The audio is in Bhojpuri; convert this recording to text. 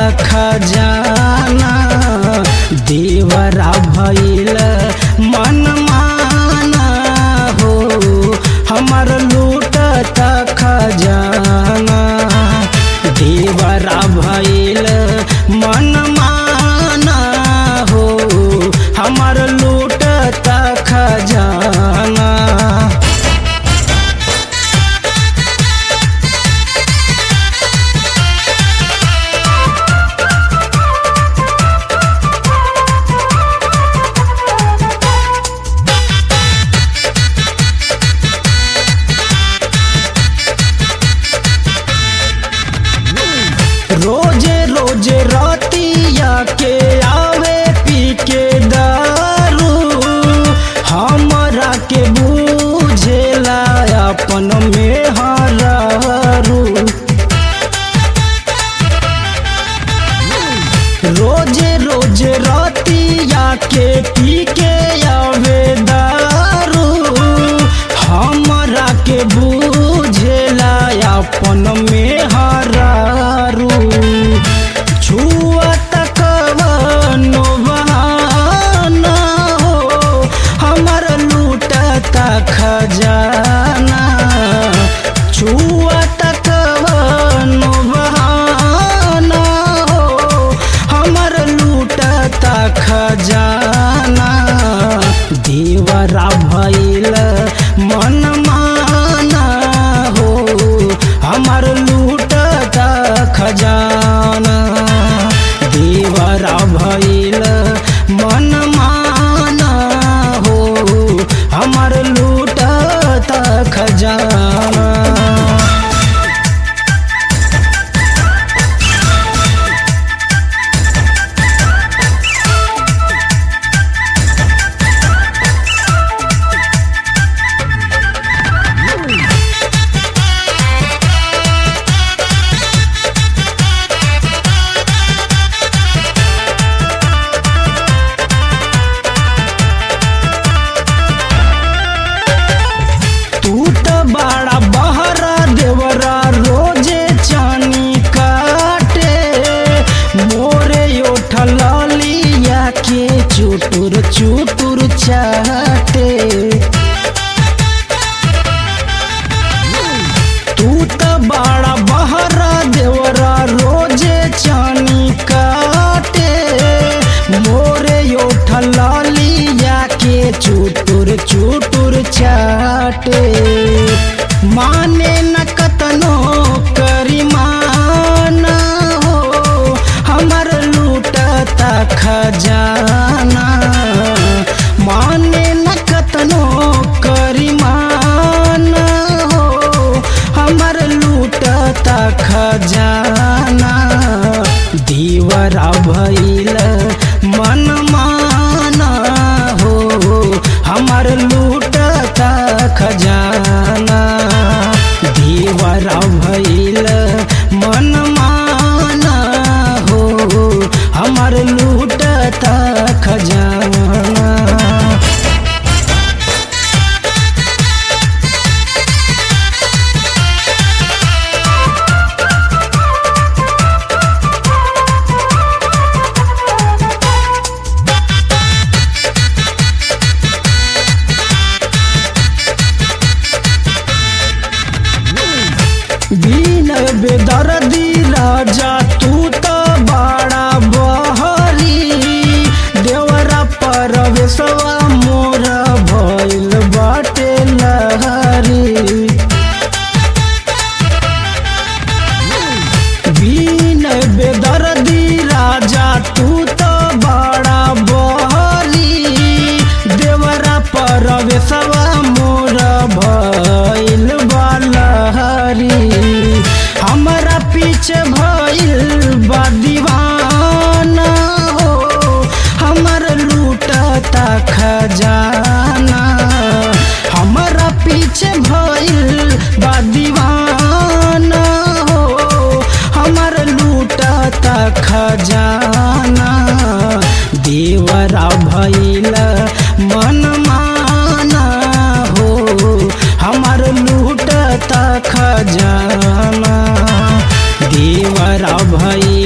खजाना देवरा भइल मन माना हो हमर लूटत खजाना देवरा भइल मन माना हो हमर लूटत खजाना रोजे रोजे रातिया के आवे पी के दारू हमरा के बूझेला अपन में हरारू रोजे रोजे रातिया के पी के आवे दारू हमरा के बूझेला अपन में हरारू छुआ तक बहाना हो हमर लूटता खजाना छुआ तक बहाना हो हमर लूटता खजाना देवरा भइल मन माना हो हमर लूटता खजाना देवरा भइल मन माना हो हमर लूटता खजाना तू त बड़ा बहरा देवरा रोजे चानी काटे मोरे उठल लिया के चुटुर चुटुर चाटे तू त बड़ा बहरा देवरा रोजे चानी काटे मोरे उठल लिया के चुटुर चुटुर चाटे माने न कतनो करिमाना हो हमर लूटता खजाना माने न कतनो करिमाना हो हमर लूटता खजाना दीवरा भइल मन माना हो हमर लूटता खजाना दीवरा भइल मन माना हो हमर लूटता खजाना बीन बेदर्दी राजा तू त बड़ा बहरी देवरा परवेशवा मोर भइल बाटे लहरी बीन बेदर्दी राजा तू त बड़ा बहरी देवरा परवेशवा मोर भइल बालहरी हमरा पीछे भइल बा दीवाना हो हमर लूटता खजाना हमरा पीछे भइल बा दीवाना हो हमर लूटता खजाना देवरा भइल मन माना हो हमर लूटता खजाना देवरा भइल